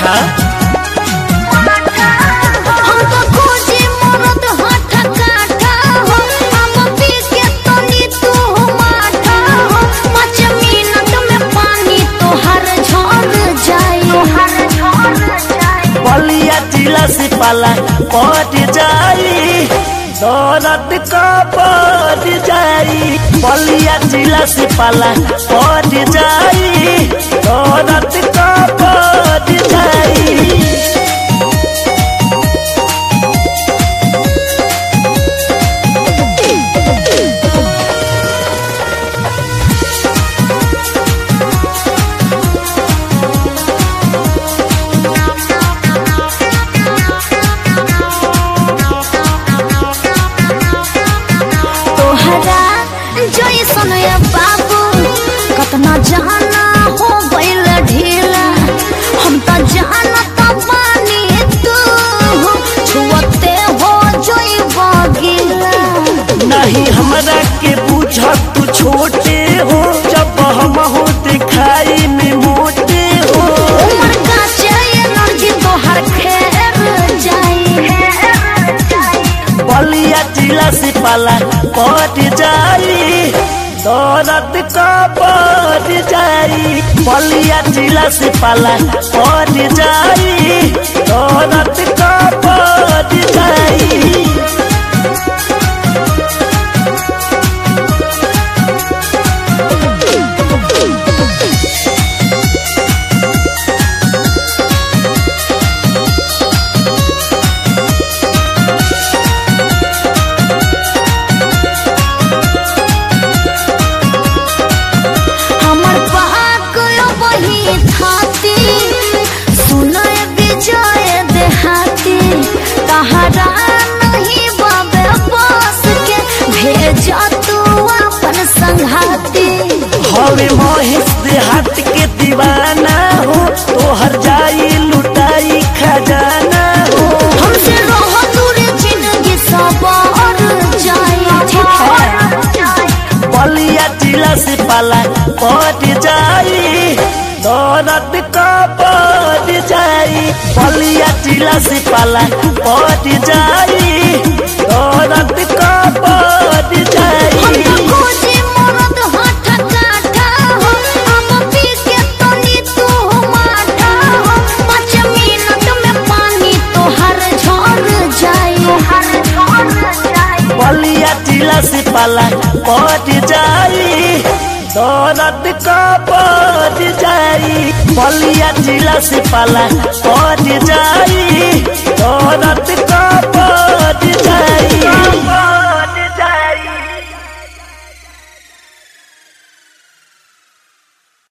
हम तो खोजे मरद हाथ काठा हो हम पी के तनी तू माठा हो पाँच मिनट में पानी तोहर झड़ जाई बलिया जिला से पाला पट जाई दौलत का पट जाई बलिया जिला से पाला पट जाई दौलत का पट जाई तोहरा जैसन ये बाबू कतना जाना हो गइल ढीला हम त जानत बानी तू छुअते हो जइब गिला नहीं हमरा के बुझ तू छोटे हो जब हम हो दिखाई में मोटे हो उमर का एनर्जी तोहर खेर जाई बलिया जिला से पाला पट जाई दौलत का पट जाई बलिया जिला से पाला पट जाई दौलत का पट जाई हमर पाक वही थाती सुनय विजय देहाती तहरा नहीं बाबे बस के भेज तू अपन संघाती हवे महेश देहात के दीवाना हो तोहर जाई लुटाई खजाना हो हमसे रह दूर जिंदगी सवार जाई ठीक है बलिया जिला से पाला पट जाई दौलत का पट जाई बलिया जिला से पाला पट जाई दौलत का पट हम जाई तो खोजे मरद हाथ काठा हो हम पी के तनी तू माठा हो पाँच मिनट में पानी तोहर झड़ जाई बलिया जिला से पाला पट जाई दौलत का पट जाई बलिया जिला से पाला पट जाई दौलत